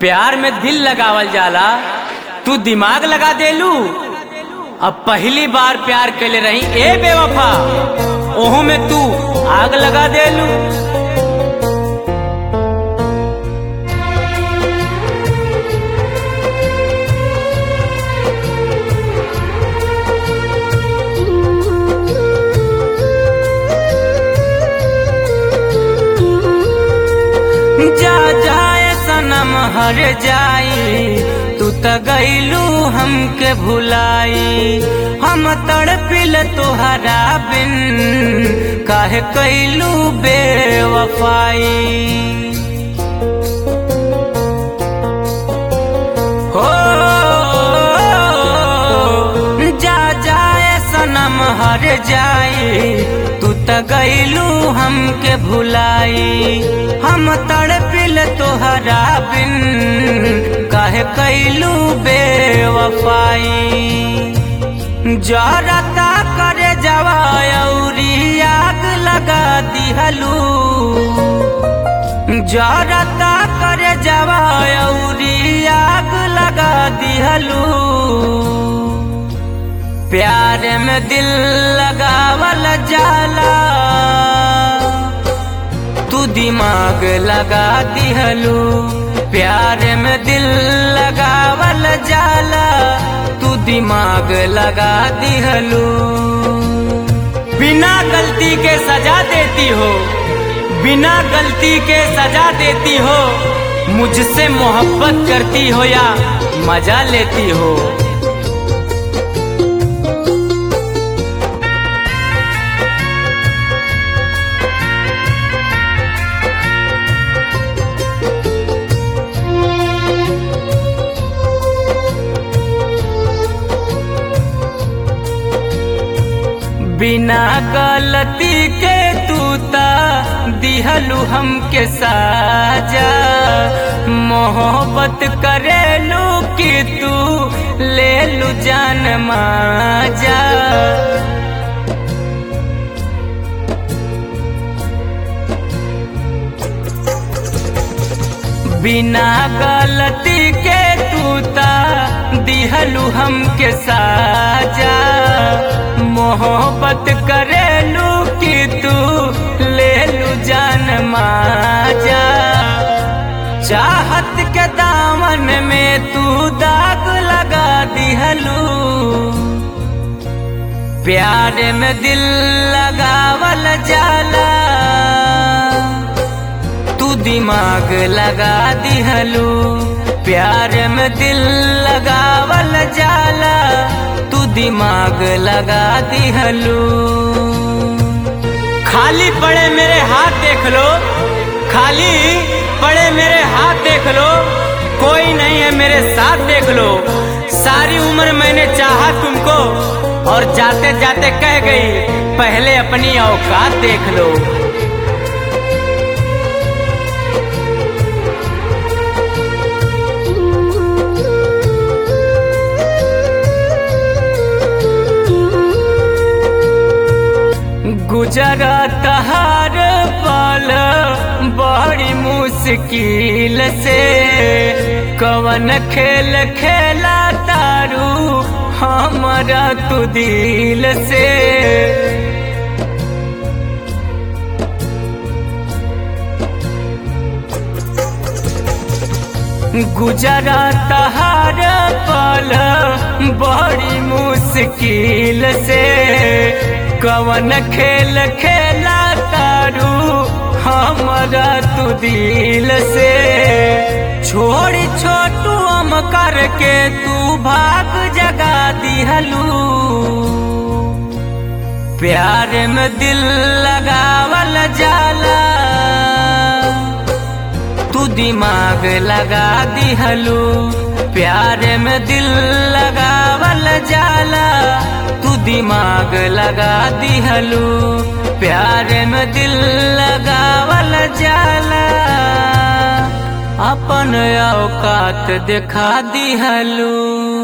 प्यार में दिल लगावल जाला तू दिमाग लगा देलू अब पहली बार प्यार कैले रही ए बेवफा ओहो में तू आग लगा देलू जा जाए सनम हर जाई तू त गईलू हमके भुलाई हम तड़पिल तोहरा बिन काहे कैलू बेवफाई हो जा जाए सनम हर जाई तू त गईलू हमके भुलाई हम तड़पिल तोहरा बिन काहे कैलू बेवफाई जरता करे जवायरी आग लगा दिहलू जरता करे जवायरी आग लगा दिहलू प्यार में दिल लगावल जाला तू दिमाग लगा दिहलू प्यार में दिल लगावल जाला तू दिमाग लगा दिहलू बिना गलती के सजा देती हो बिना गलती के सजा देती हो मुझसे मोहब्बत करती हो या मजा लेती हो बिना गलती के तू ता दिहलू हमके साजा मोहब्बत करेलू कि तू ले लू जान माजा बिना गलती के तू ता दिहलू हमके साजा मोहब्बत करेलू कि तू ले लू जान माजा चाहत के दामन में तू दाग लगा दिहलू प्यार में दिल लगावल जाला तू दिमाग लगा दिहलू प्यार में दिल लगावल जाला तू दिमाग लगा दिहलू खाली पड़े मेरे हाथ देख लो खाली पड़े मेरे हाथ देख लो कोई नहीं है मेरे साथ देख लो सारी उम्र मैंने चाहा तुमको और जाते जाते कह गई पहले अपनी औकात देख लो गुजरत हर पल बड़ी मुश्किल से कवन खेल खेला तारू हमारा तू दिल से गुजरत हर पल बड़ी मुश्किल से कवन खेल खेला तारू हमारा तू दिल से छोड़ छोटू हम करके तू भाग जगा दिहलू प्यार में दिल लगावल जाला तू दिमाग लगा दिहलू प्यार में दिल लगावल जाला तू दिमाग लगा दिहलू प्यार में दिल लगावल जाला अपन औकात दिखा दिहलू